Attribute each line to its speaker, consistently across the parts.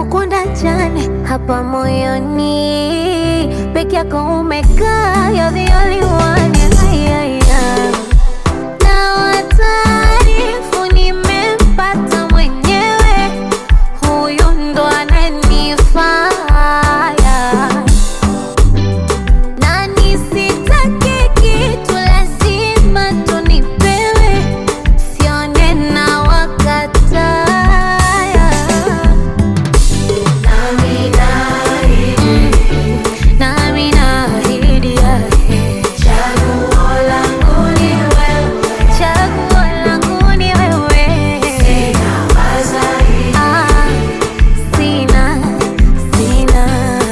Speaker 1: kukunda jane hapa moyoni peke yako umekaa you're the only one Ay, ay, ay. na wataarifu nimempata mwenyewe huyu ndo ananifaya na nisitake kitu lazima tunipewe sione na wakataya nami naahidi yake chaguo langu ni wewe Ah, sina sina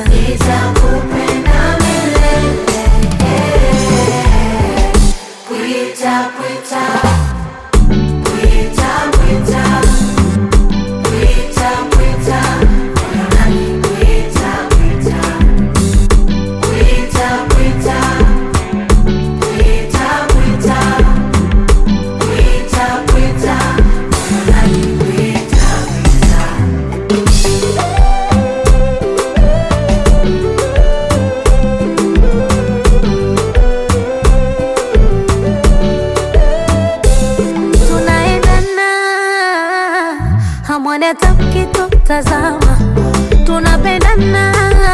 Speaker 1: tunaendana hamwoni hata mkitutazama tunapendana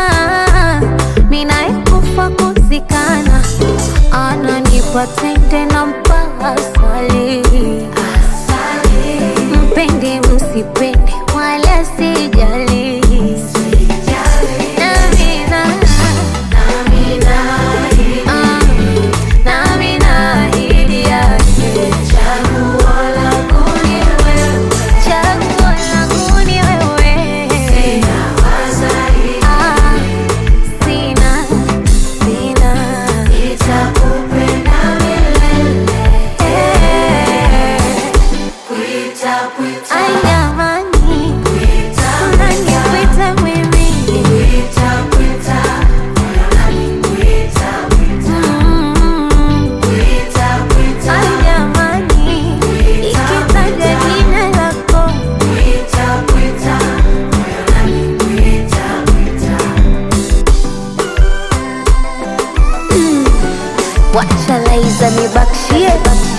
Speaker 1: minaekufa kuzikana ananipa tende na mpaka asali mpende msipende wala sijali Namina, ah, nami naahidi yake chaguo langu ni wewe Ah, sina sina Ay, jamani unanipita mimi Mm. Ay, jamani ikitaja jina lako wacha laiza nibakshie